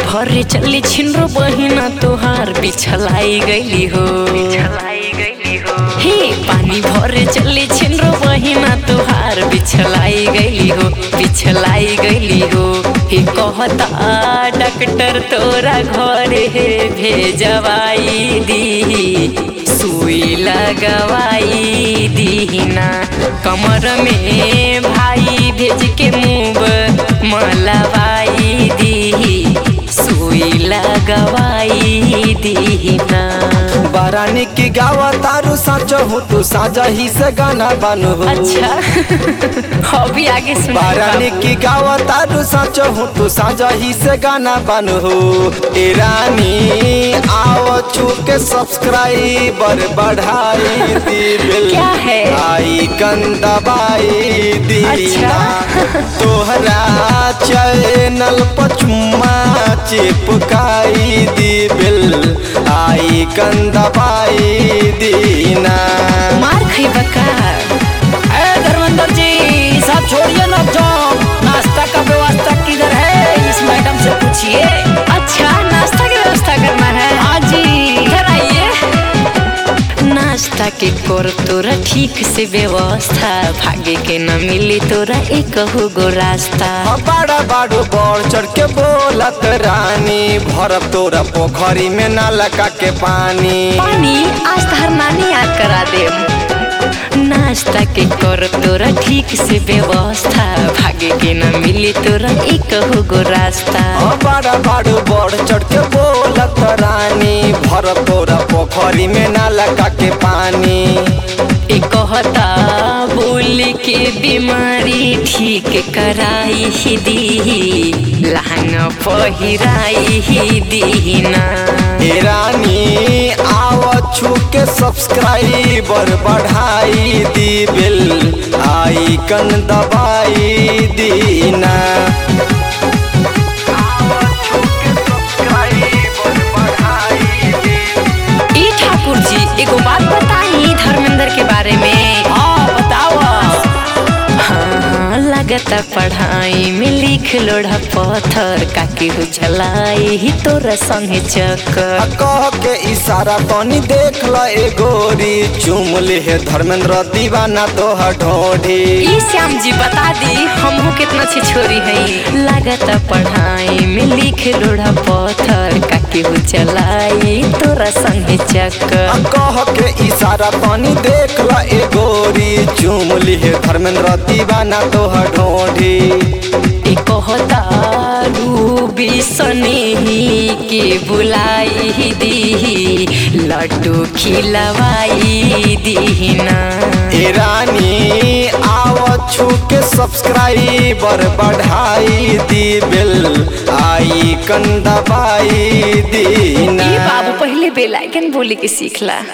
भरे चली छिनरो बहिना तोहार बिछलाई गईली हो हे पानी भरे चली छिनरो बहिना तोहार बिछलाई गईली हो बिछलाई गईली हो हे कहता डॉक्टर तोरा घरे भेजवाई दी सुई लगवाई दीना कमर में भाई भेज के मुँह मलवाई दी सुई लगवाई दीना बारानी की गावा तारू साचो हो तू साजा ही से गाना बानो हो अच्छा अभी आगे सुन बारानी की गावा तारू साचो हो तू साजा ही से गाना बानो हो ए रानी आओ छू के सब्सक्राइबर बढ़ाई दी बिल क्या है? आई दबाई दी अच्छा। तोहरा चैनल पचुमा चिपकाई दी बिल आई दबाई दीना मार खइबा का ए धर्मेंद्र जी सब छोड़िए ना जॉब नाश्ता का व्यवस्था किधर है इस मैडम से पूछिए अच्छा नाश्ता की व्यवस्था करना है हाँ जी इधर आइए नाश्ता के कर तोरा ठीक से व्यवस्था भागे के न मिली तोरा एक गो रास्ता बड़ा बाड़ू बढ़ चढ़ के बोलत रानी भरब तोरा पोखरी में ना लगा के पानी पानी आज तहर नानी याद करा दे नाश्ता के कर तोरा ठीक से व्यवस्था भागे के न मिली तोरा एक गो रास्ता हाँ, बड़ा बाड़ू बढ़ चढ़ के बोलत रानी भरब तोरा पोखरी में ना लगा के पानी ए कहता बोल के बीमारी ठीक कराई ही दी लहंगा पहिराई ही दीना ए रानी आव छू के सब्सक्राइबर बढ़ाई दी बिल आई कन दबाई दीना ई ठाकुर जी एगो बात बताई धर्मेंद्र के बारे में हाँ बताओ हाँ लगता पढ़ाई में लिख लोढ़ा पत्थर काकी हो चलाई ही तोरा संगे चक्कर कह के इशारा तनी देख ल ए गोरी चुम ले धर्मेंद्र दीवाना तोहर ढोढ़ी ई श्याम जी बता दी हमहू कितना छी छोरी है लागत पढ़ाई में लिख लोढ़ा पत्थर काकी हो चलाई तोरा संगे चक्कर कह के इशारा तनी देख ल ए गोरी चुम ले धर्मेंद्र दीवाना तोहर ढोढ़ी ए कहता रूबी सनेही के बुलाई दी लड्डू खिलवाई दीना ए रानी आव छू के सब्सक्राइबर बढ़ाई दी बिल आई कन दबाई दीना ई बाबू पहले बेलाइकन बोले के सीखला